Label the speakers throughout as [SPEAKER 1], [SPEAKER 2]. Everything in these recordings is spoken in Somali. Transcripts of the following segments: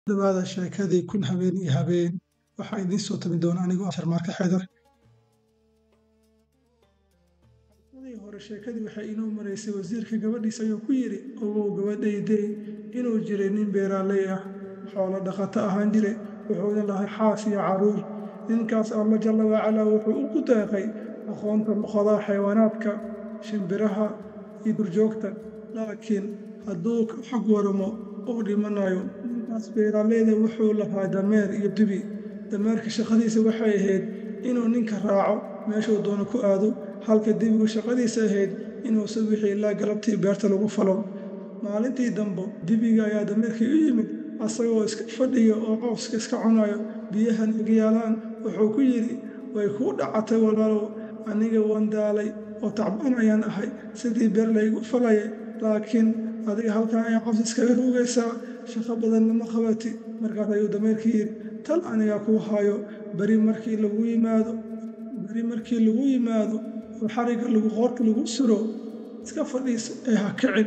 [SPEAKER 1] dhawaada sheekadii kun habeen iyo habeen waxaa idiin soo tabi doona anigoo ah sharmaarka xeedar adii hore sheekadii waxay inoo maraysay wasiirka gabadhiisa ayuu ku yidhi ogow gabadhaydey inuu jiray nin beeraaley ah xoolo dhaqato ahaan jire wuxuuna lahay xaas iyo carruur ninkaas alla jalla wacalaa wuxuu ugu deeqay aqoonta luqadaha xayawaanaadka shimbiraha iyo durjoogta laakiin hadduu ka xog waramo uu dhimanayo ninkaas beeraaleyda wuxuu lahaa dameer iyo dibi dameerka shaqadiisa waxay ahayd inuu ninka raaco meeshuu doono ku aado halka dibigu shaqadiisa ahayd inuu subixii ilaa galabtii beerta lagu falo maalintii dambe dibiga ayaa dameerkii u yimid asagoo iska fadhiya oo cawska iska cunayo biyahan iga yaalaan wuxuu ku yidhi way kuu dhacatay walaalow aniga waan daalay oo tacbaan ayaan ahay sidii beer laygu falayay laakiin adiga halkan ayaa caws iskaga ruugaysaa shaqo badan lama qabati markaas ayuu dameerkii yidhi tal anigaa kuu hayo beri markii lagu yimaado beri markii lagu yimaado oo xarigga lagu qoorka lagu suro iska fadhiisa ee ha kicin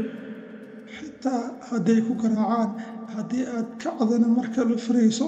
[SPEAKER 1] xitaa hadday ku garaacaan haddii aad kacdana marka la fariiso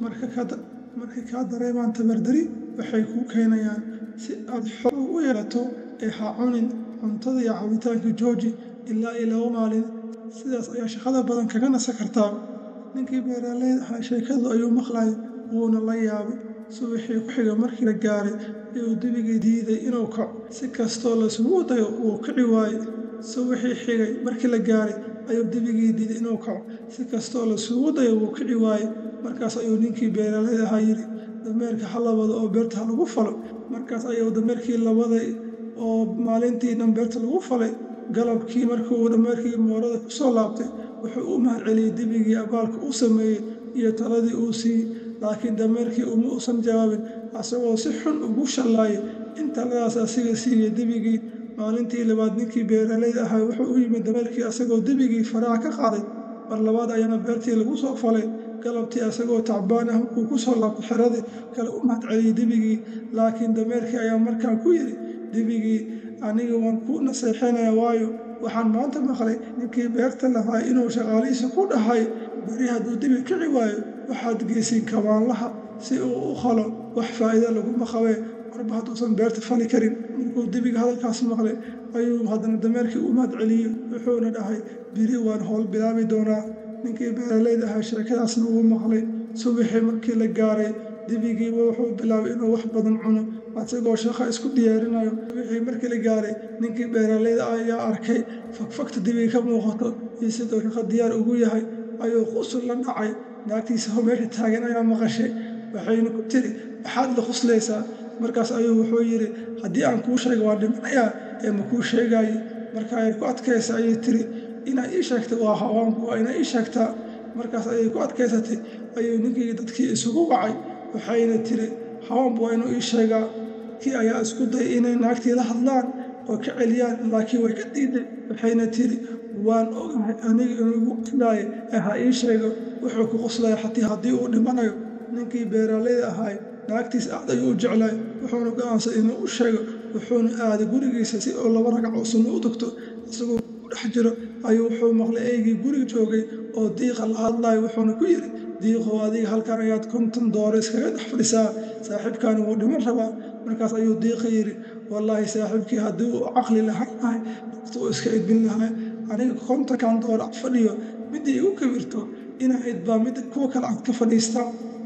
[SPEAKER 1] markay kaa dareemaan tabardari waxay kuu keenayaan si aad xor u yeelato ee ha cunin cuntada iyo cabitaanka jooji ilaa iyo laba maalin sidaas ayaa shaqada badan kaga nasa kartaa ninkii beeraaleyda ahaa sheekadu ayuu maqlay wuuna la yaabay subaxii ku xiga markii la gaaray ayuu dibigii diiday inuu kaco si kastoo lasugu dayo wuu kici waaye subaxii xigay markii la gaaray ayuu dibigii diiday inuu kaco si kastoo lasugu dayo wuu kici waaye markaas ayuu ninkii beeraaleyda ahaa yidhi dameerka ha labado oo beerta ha lagu falo markaas ayuu dameerkii labaday oo maalintii dhan beerta lagu falay galabkii markuu dameerkii moorada ku soo laabtay wuxuu u mahad celiyey dibigii abaalka uu sameeyey iyo taladii uu siiyey laakiin dameerkii uma uusan jawaabin asagoo si xun ugu shallaayay in taladaas asiga siiyey dibigii maalintii labaad ninkii beeraaleyda ahaa wuxuu u yimid dameerkii asagoo dibigii faraha ka qaaday mar labaad ayaana beertii lagu soo falay galabtii asagoo tacbaan ah markuu ku soo laabtay xeradii kale u mahad celiyey dibigii laakiin dameerkii ayaa markaan ku yidhi dibigii aniga waan ku naseexaynaya waayo waxaan maanta maqlay ninkii beerta lahaa inuu shaqaalihiisa ku dhahay beri hadduu dibi kici waayo waxaad geysin kabaanlaha si uu u qalo wax faa'iida laguma qabee marba hadduusan beerta fali karin markuu dibiga hadalkaas maqlay ayuu haddana dameerkii u mahad celiyey wuxuuna dhahay biri waan howl bilaabi doonaa ninkii beeraleyda ahaa sheekadaasna uu maqlay subaxii markii la gaaray dibigiiba wuxuu bilaabay inuu wax badan cuno asagoo shaqo isku diyaarinayo wixii markii la gaaray ninkii beeraleyda ayaa arkay fagfagta dibiga ka muuqato iyo sidoo shaqa diyaar ugu yahay ayuu qusul la dhacay naagtiisa ho meesha taagan ayaa maqashay waxayna ku tiri maxaad la quslaysaa markaas ayuu wuxuu yidhi haddii aan kuu sheega waa dhimanayaa ee ma kuu sheegaaye marka ay ku adkaysa ayay tiri inaa ii sheegta waa hawaanku waa inaa ii sheegtaa markaas ayay ku adkaysatay ayuu ninkii dadkii isugu wacay waxayna tiri hawaanbu waa inuu ii sheegaa kii ayaa isku dayay inay naagtii la hadlaan oo ka celiyaan laakiin way ka diiday waxayna tiri waan ogahay aniga inugu qilaaye ee ha ii sheego wuxuu ku qoslaya xatii haddii uu dhimanayo ninkii beeraaleyda ahaay naagtiis aad ayuu u jeclaay wuxuuna go'aansaday inuu u sheego wuxuuna aaday gurigiisa si uu laba ragco sunno u tugto isagoo ku dhex jiro ayuu wuxuu maqlay eygii guriga joogay oo diiqa la hadlayo wuxuuna ku yidhi diiqow adiga halkan ayaad konton dooro iskaga dhex fadhisaa saaxiibkaani wuu dhiman rabaa markaas ayuu diiqa yidhi wallaahi saaxiibkii haddii uu caqli lahaan lahay dadka uu iska edbin lahaa aniga kontonkan dooro ad fadhiyo midda igu kabirto inaa idbaa midda kuwa kale aad ka fadhiistaa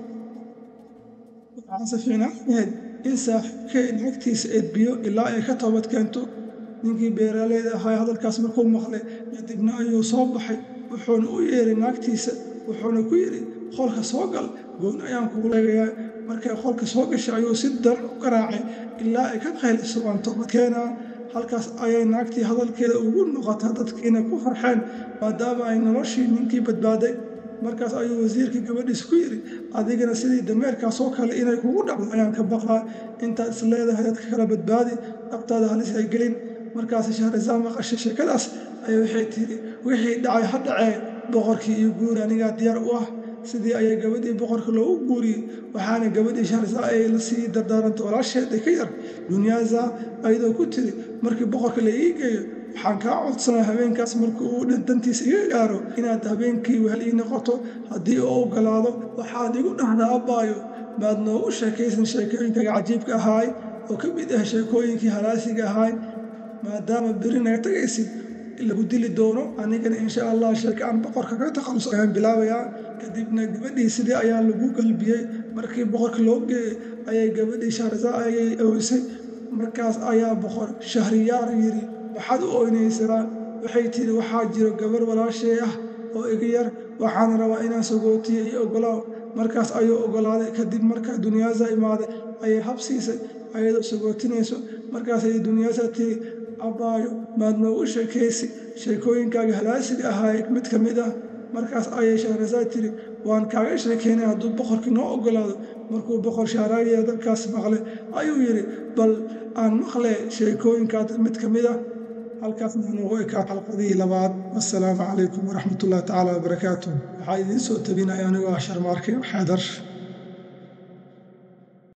[SPEAKER 1] waxaase fiicnaaneed in saaxiibkee naagtiisa edbiyo ilaa ay ka toobad keento ninkii beeraaleyda ahaa hadalkaas markuu maqlay kadibna ayuu soo baxay wuxuuna u yeeray naagtiisa wuxuuna ku yidhi qolka soo gal gooni ayaan kugu leegayaa markay qolka soo gashay ayuu si daran u garaacay ilaa ay ka qayliso waan toobad keenaa halkaas ayay naagtii hadalkeeda ugu noqotaa dadkiina ku farxeen maadaama ay noloshii ninkii badbaaday markaas ayuu wasiirkii gabadhiis ku yidhi adigana sidii dameerkaas oo kale inay kugu dhacdo ayaan ka baqaa intaad is leedahay dadka kala badbaadi dhabtaada halis ay gelin markaas shahrazaa maqashay sheekadaas ayay waxay tidhi wixii dhacay ha dhacee boqorkii iyo guuri anigaa diyaar u ah sidii ayay gabadhii boqorka loogu guuriyey waxaana gabadhii shahrazaa ay la sii dardaarantay walaasheed ee ka yar dunyaaza ayadoo ku tiri markii boqorka la ii geeyo waxaan kaa codsanaa habeenkaas markuu uu dhantantiisa iga gaaro inaad habeenkii wehel ii noqoto haddii uu ogolaado waxaad igu dhahdaa abbaayo maad noogu sheekaysan sheekooyinkaaga cajiibka ahaay oo ka mid ah sheekooyinkii halaasiga ahaay maadaama beri naga tagaysid lagu dili doono anigana insha allah sheeke aan boqorka ka takhalus ayaan bilaabayaa kadibna gabadhii sidii ayaa lagu galbiyey markii boqorka loo geeyey ayay gabadhii shahrza ayay oysay markaas ayaa boqor shahriyaar yidhi waxaad u oynaysaa waxay tidhi waxaa jiro gabar walaashee ah oo iga yar waxaana rabaa inaan sagootiyo iyo ogolaaw markaas ayuu ogolaaday kadib markaa dunyaasa imaaday ayay habsiisay ayadoo sagootinayso markaas ayay dunyaasa tiri abbaayo maad noogu sheekaysi sheekooyinkaaga halaasiga ahaay mid ka mid ah markaas ayay shahrasaad tiri waan kaaga sheekaynay hadduu boqorkii noo ogolaado markuu boqor shaaraaya dalkaas maqlay ayuu yidhi bal aan maqlee sheekooyinkaad mid ka mid ah halkaasna noogu ekaa xalqadihii labaad wassalaamu calaykum waraxmatullahi tacaala wabarakaatuh waxaa idiin soo tabinaya anigoo ah sharmaarke xeedar